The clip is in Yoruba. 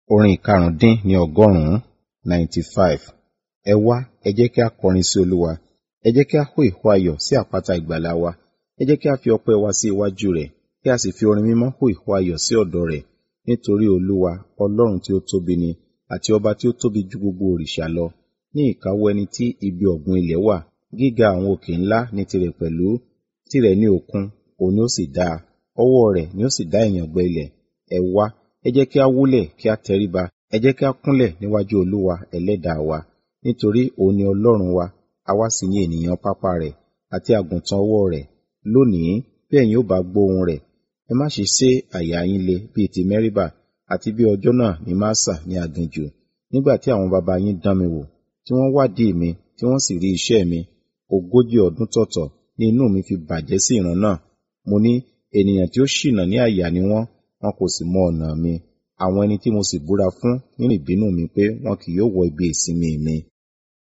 Orin ìkarùndín ní ọgọ́rùn-ún ninety five. Ẹ wá, ẹ jẹ́ kí a kọrin sí Olúwa. Ẹ jẹ́ kí a hó ìhó ayọ̀ sí àpáta ìgbàlà wa. Ẹ jẹ́ kí a fi ọpẹ́ wa sí iwájú rẹ̀, kí a sì fi orin mímọ́ hó ìhó ayọ̀ sí ọ̀dọ̀ rẹ̀. Nítorí Olúwa, Ọlọ́run tí ó tóbi ni, àti ọba tí ó tóbi ju gbogbo òrìṣà lọ. Ní ìkáwọ́ ẹni tí ibi ọ̀gbun ilẹ̀ wà, gíga àwọn òkè ńlá ní tirẹ̀ pẹ̀lú. Tirẹ̀ ni òkun, òun ni ó sì dá a. Ọwọ́ rẹ̀ ni ó sì dá ìyàngbẹ ilẹ̀. Ẹ wá, ẹ jẹ́ kí a wólẹ̀ kí a tẹríba. Ẹ jẹ́ kí a kúnlẹ̀ níwájú Olúwa ẹlẹ́dàá wa. Nítorí òun ni Ọlọ́run wa, àwa sì ni ènìyàn pápá rẹ̀, àti àgùntàn ọwọ́ rẹ̀. Lónìí, bí ẹ̀yin ó bá gbóhùn rẹ̀, ẹ má ṣe sé àyà yín le bíi ti Mẹ́ríbà, àti bí ọjọ́ náà ní Másà ní aginjù. Nígbà tí àwọn baba yín dán mi wò, tí wọ́n wádìí mi, tí wọ́n sì rí iṣẹ́ mi. Ogójì ọdún tọ̀tọ̀ ni inú mi fi bàjẹ́ sí ìran náà. Mo ní, ènìyàn tí ó ṣìnà ní àyà ni wọ́n, wọn kò sì mọ ọ̀nà mi. Àwọn ẹni tí mo sì búra fún nínú ìbínú mi pé wọn kì yóò wọ ibi ìsinmi mi.